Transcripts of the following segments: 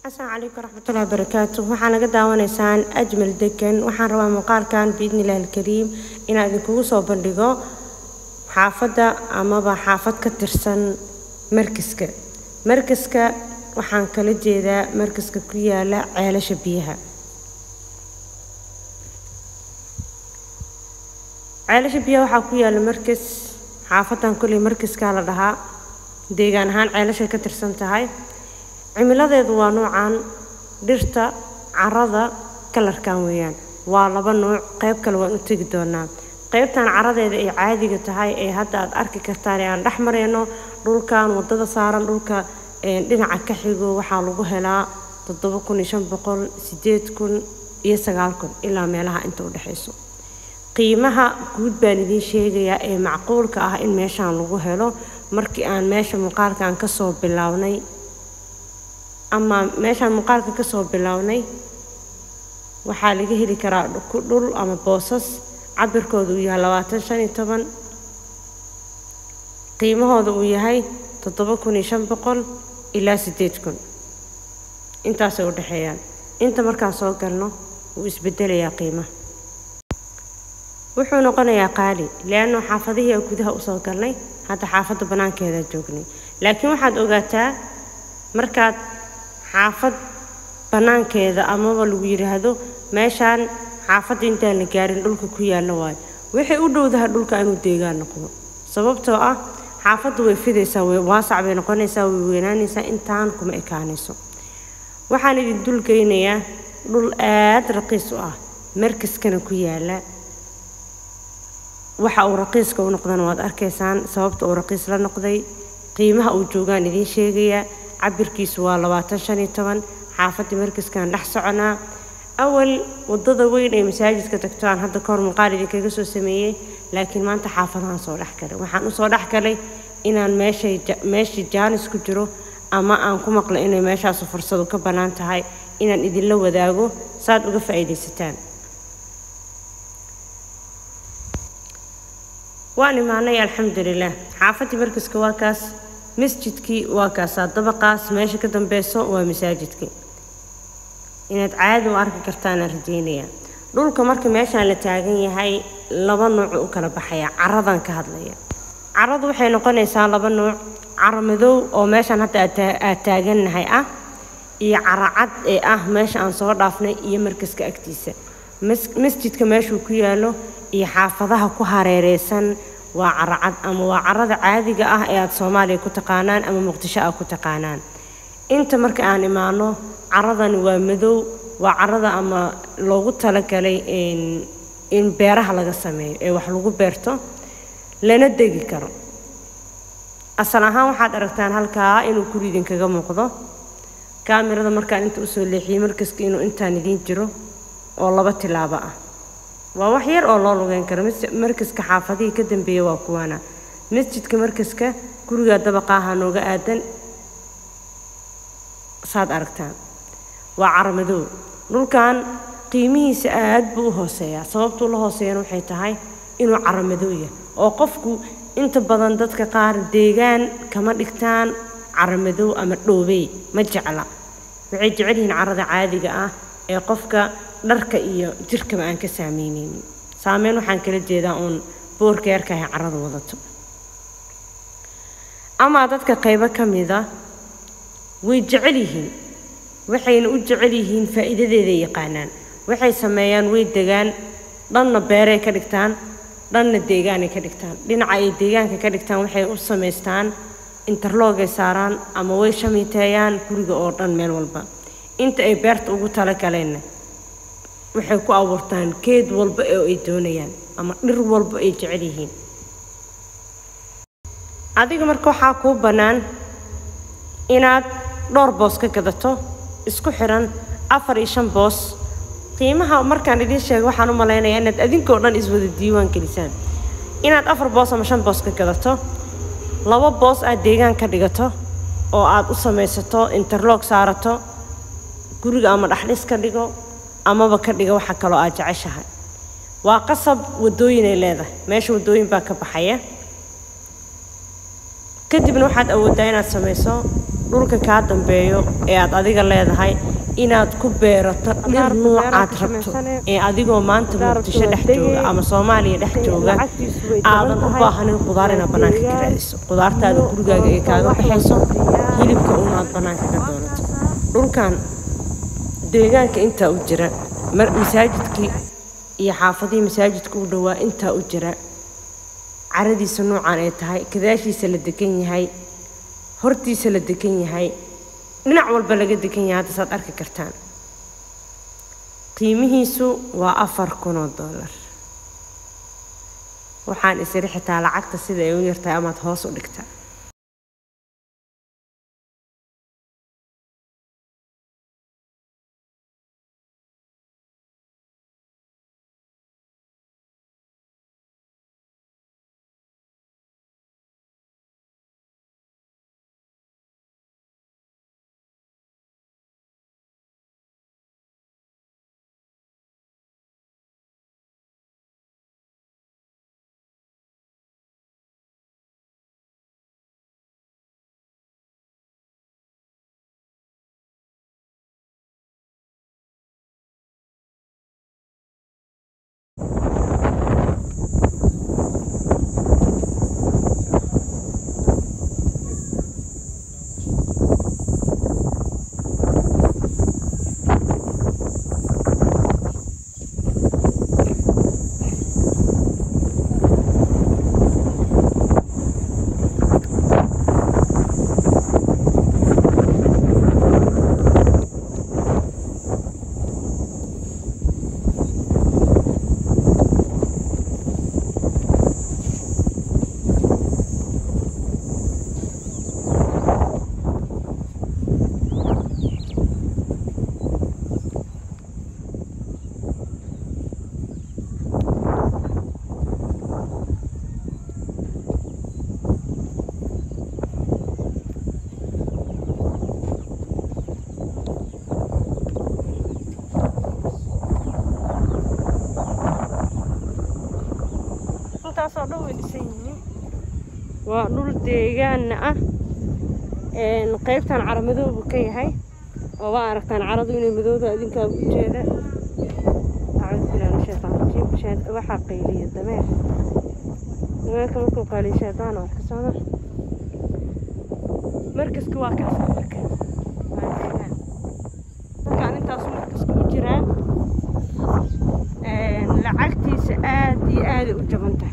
asalaamu calaykum waraxmatullahi wabarakaatu waxaa naga daawanaysaan ajmal degan waxaan rabaa muuqaalkan biidni illahi alkariim inaan idinkugu soo bandhigo xaafadda amaba xaafad ka tirsan markaska markaska waxaan kala jeedaa markaska ku yaala ceelasha biyaha ceelasha biyaha waxaa ku yaala markas xaafadan kolley markaskaa la dhahaa deegaan ahaan ceelashay ka tirsan tahay cimiladeedu waa nuucan dhirta carada kalarkan weeyaan waa laba nuuc qayb kale waan u tegi doonaa qaybtan caradeeda ay caadiga tahay ee hadda aad arki kartaan ee aan dhex marayno dhulkan wadada saaran dhulka dhinaca ka xigo waxaa lagu helaa toddoba kun iyo shan boqol sideed kun iyo sagaal kun ilaa meelaha inta u dhexayso qiimaha guud baan idiin sheegayaa ee macquulka ah in meeshaan lagu helo markii aan meesha muuqaalkan kasoo bilownay ama meeshaan muuqaalka kasoo bilownay waxaa laga heli karaa dhul ama boosas cabirkooda uu yahay labaatan shan iyo toban qiimahooda uu yahay toddoba kun iyo shan boqol ilaa siddeed kun intaasay u dhexeeyaan inta markaan soo galno wuu isbedelayaa qiimaha wuxuu noqonayaa qaali leanno xaafadihii aan gudaha usoo galnay hadda xaafadda bannaankeedaa joognay laakiin waxaad ogaataa markaad xaafad bannaankeeda amaba lagu yidhaahdo meeshaan xaafadda intaan la gaarin dhulka ku yaalla waayo waxay u dhowdaha dhulka inuu deegaan noqdo sababtoo ah xaafaddu way fidaysaa way waasac bay noqonaysaa way weynaanaysaa intaan kuma ekaanayso waxaan idin dulgeynayaa dhul aad raqiis u ah markaskana ku yaalla waxa uu raqiiska u noqdana waad arkaysaan sababta uu raqiis la noqday qiimaha uu joogaan idiin sheegayaa cabirkiisu waa labaatan shan iyo toban xaafadii markaskaan dhex soconaa awal wadada weyn ee masaajidka tagto aan hadda kahor muuqaal idinkaga soo sameeyey laakiin maanta xaafadahaan soo dhex galay waxaan usoo dhex galay inaan meeshay meeshii jaanis ku jiro ama aan ku maqlo inay meeshaasu fursadu ka bannaan tahay inaan idinla wadaago saad uga faa'iidaysataan waan imaanay alxamdulilah xaafadii markaska waa kaas masjidkii waa kaasaa dabaqaas meesha ka dambeyso waa masaajidkii inaad caadi u arki kartaanaan rajeynayaa dhulka marka meeshaan la taagan yahay laba nuucu u kala baxaya caradan ka hadlaya caradu waxay noqonaysaa laba nuuc caro madow oo meeshaan hadda aad taagannahay ah iyo caro cad ee ah meesha aan soo dhaafnay iyo markaska agtiisa masjidka meeshuu ku yaalo iyo xaafadaha ku hareereysan waa caracad ama waa carada caadiga ah ee aada soomaaliya ku taqaanaan ama muqdisho ah ku taqaanaan inta marka aan imaano caradani waa madow waa carada ama loogu talagalay in beeraha laga sameeyo ee wax lagu beerto lana degi karo asal ahaan waxaad aragtaan halkaa inuu guri idinkaga muuqdo kaamirada markaan inta usoo leexiyey markaska inuu intaan idiin jiro oo laba tilaabo ah waa wax yar oo loo lugeyn karo markaska xaafadihii ka dambeeya waa kuwaana masjidka markaska gurigaa dabaqaaha nooga aadan saad aragtaan waa caramadoow dhulkan qiimihiisa aad buu u hooseeyaa sababtuu la hooseeyana waxay tahay inuu caramadoow yahay oo qofku inta badan dadka qaar deegaan kama dhigtaan caramadoow ama dhoobey ma jecla waxay jecel yihiin carada caadiga ah ee qofka dharka iyo jirkaba aan ka saameyneynin saameyn waxaan kala jeedaa uun boorka yarkahay carada wadato amaa dadka qaybo ka mida way jecel yihiin waxayna u jecel yihiin faa'iidadeeday yaqaanaan waxay sameeyaan way degaan dhanna beeray ka dhigtaan dhanna deegaanay ka dhigtaan dhinaca ay deegaanka ka dhigtaan waxay u samaystaan interloogay saaraan ama way shamiiteeyaan guriga oo dhan meel walba inta ay beerta ugu talagaleenna waxay ku abuurtaan geed walba oo ay doonayaan ama dhir walba ay jecel yihiin adiga marka waxaa kuu bannaan inaad dhowr boos ka gadato isku xiran afar iyo shan boos qiimaha markaan idiin sheego waxaan u malaynayaa inaad adinkoo dhan iswada diiwaan gelisaan inaad afar boos ama shan boos ka gadato laba boos aad deegaan ka dhigato oo aad u samaysato interloog saarato guriga ama dhaxdhis ka dhigo amaba ka dhiga waxa kaloo aad jeceshahay waa qasab wadooyinay leedahay meesha wadooyin baa ka baxaya kadibna waxaad awooddaa inaad samayso dhulka kaa dambeeyo ee aad adiga leedahay inaad ku beerato dhir nuucaad rabto ee adigoo maanta muqdisho dhex jooga ama soomaaliya dhex jooga aadan u baahanin qudaar inaad bannaanka ka raadiso qudaartaada gurigaaga ee kaaga baxayso hilibka un aad bannaanka ka doonato dhulkan deegaanka intaa u jira masaajidkii iyo xaafadihii masaajidka u dhowaa intaa u jira caradiisa noocaan ay tahay kadaashiisa la degan yahay hortiisa la degan yahay dhinac walba laga degan yahay hadda saad arki kartaan qiimihiisu waa afar kun oo dollar waxaan isiri xitaa lacagta sida ay u yartahay amaad hoos u dhigtaa intaasoo dhan way dhisan yihiin waa dhul deegaana ah qaybtan cara madoobu ka yahay oo waa aragtaan caradu inay madooda idinkaa u jeeda waxaa qayliya dameer dameerka markuu qaaliya shaydaan oo arka socda markaska waa kaas marka markaan intaasu markaska u jiraa lacagtiisa aad iyo aaday u jaban tahay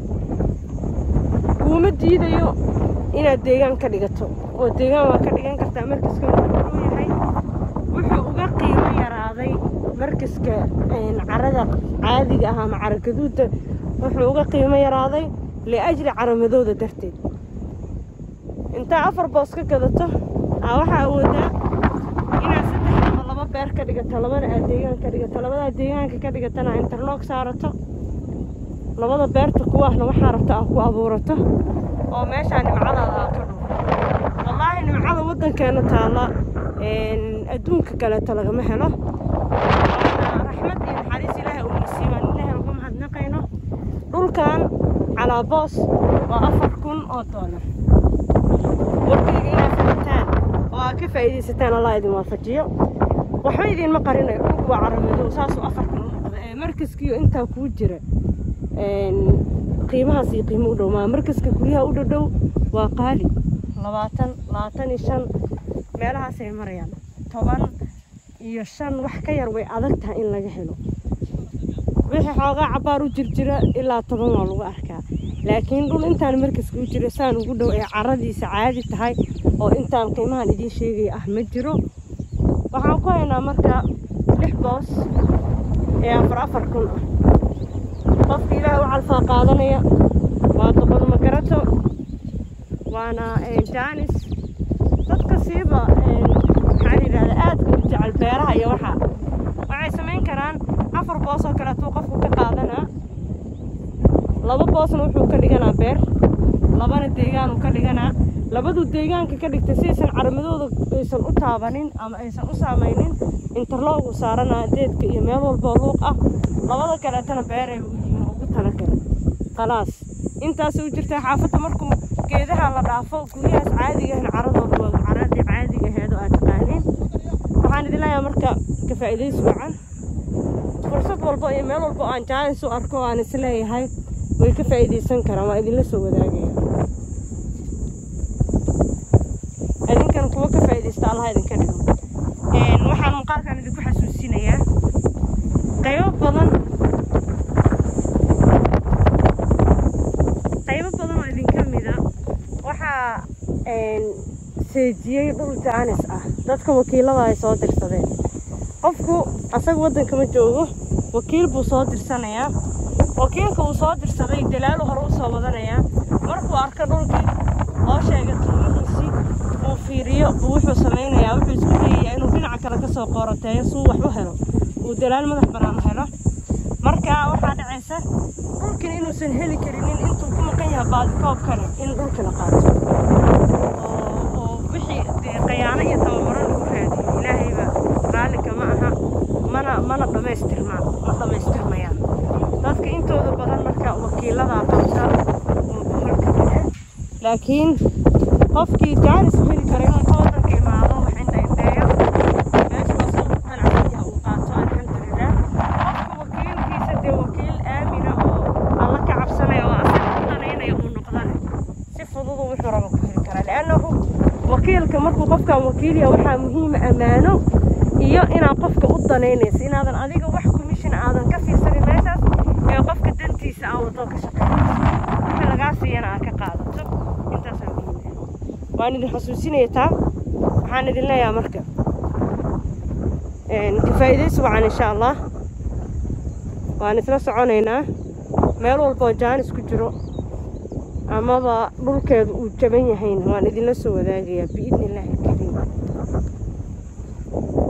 kuuma diidayo inaad deegaan ka dhigato oo deegaan waa ka dhigan kartaa markaska wuxuu yahay wuxuu uga qiimo yaraaday markaska carada caadiga ah ama cara gaduudda wuxuu uga qiimo yaraaday liajli caramadooda darteed intaa afar boos ka gadato aa waxaa awoodaa inaad saddex ama laba beer ka dhigato labana aad deegaan ka dhigato labadaa deegaanka ka dhigatana interloog saarato labada beerta kuwaahna waxaa rabta aa ku abuurato oo meeshaa nimcadaada aa ka dhuur wallaahi nimcada waddankeena taalla adduunka kaleeto lagama helo raxmad iyo naxariis ilaahay uu nasiibaan ilaahay uga mahadnaqayno dhulkan calaa boos waa afar kun oo doolar warkayga inaad fahantaan oo aad ka faa'iidaysataan allah idin waafajiyo waxba idiinma qarinayo dhulku waa caramadow saasuu afar kun u noqda ee markaskiiyo intaa kuu jira qiimahaas iyo qiimo u dhow maa markaska guryaha u dhadhow waa qaali labaatan labaatan iyo shan meelahaasay marayaan toban iyo shan wax ka yar way adag tahay in laga helo wixii xoogaa cabbaar u jirjira ilaa toban waa lagu arkaa laakiin dhul intaan markaska u jira saan ugu dhow ee caradiisa caadi tahay oo intaan qiimahan idiin sheegaya ah ma jiro waxaan ku haynaa marka lix boos ee afar afar kun ah qofka ilaahay u calfaa qaadanaya waa doqon magarato waana jaanis dadka siiba maxaa la yidhahda aadka u jecel beeraha iyo waxaa waxay samayn karaan afar boos oo kaleetuu qofku ka qaadanaa laba boosna wuxuu ka dhiganaa beer labana deegaanuu ka dhiganaa labaduu deegaanka ka dhigtay si aysan caramadooda aysan u taabanin ama aysan u saamaynin interloogu saaranaa deedka iyo meel walboo luuq ah labada kaleetana beeray u yihiin ugu talagala khalaas intaasay u jirtaa xaafadda markuu geedaha la dhaafo guryahaas caadiga ahna caradooda waa cara xawaaradii caadiga aheed oo aad taqaaniin waxaan idin leeyahay marka ka faa'iidaysi wacan fursad walba iyo meel walba oo aan jaanis u arko oo aan is leeyahay way ka faa'iidaysan karaan waa idinla soo wadaagaya idinkan kuwa ka faa'iidaysta allaha idinka dhigo waxaan muuqaalkan idinku xasuusinayaa qaybo badan qaybo badan oo idinka mida waxaa seejiyey dhul jaanis ah dadka wakiilada ay soo dirsadeen qofku asaga waddanka ma joogo wakiil buu soo dirsanayaa wakiilka uu soo dirsaday dalaalu hore u soo wadanayaa markuu arko dhulkii loo sheega qiimihiisii uu fiiriyo buu wuxuu samaynayaa wuxuu isku dayayaa inuu dhinaca kale kasoo qooroteeyo suu wax u helo uu dalaal madax bannaan helo marka waxaa dhacaysa dhulkin inuusan heli karinin intuu ku maqan yahay baadikoobkani in dhulki la qaato oo wixii dee qayaano iyo tababaro lagu raadiyo ilaahayba raalliga ma aha mana mana dhammaystirmaan ma dhammaystirmayaan dadka intooda badan marka wakiiladaa qabta laakiin qofkii jaanis heli kara inuu ka waddanka imaado wax indhaindheeyo meesha asoo ku qanacsan yaha uu qaato alxamdulilah qofka wakiilkiisa dee wakiil aamina oo alla ka cabsanaya oo asaga u danaynaya uu noqdane si fududu wuxuu raba ku heli karaa liannahu wakiilka markuu qofkan wakiilya waxaa muhiima ammaano iyo inaad qofka u danaynayso inaadan adiga wax commission aadan ka fiirsanin meeshaas ee qofka dantiisa aa wadoo ka shaqeynayso wixii lagaa siiyana aad ka qaadato intaasaa muhiim waan idin xasuusinaya taa waxaan idin leeyahay marka ka faa'iidaysi wacan insha allah waan isla soconaynaa meel walboo jaanis ku jiro amaba dhulkeedu uu jaban yahayna waan idinla soo wadaagayaa biidni illaahi alkariim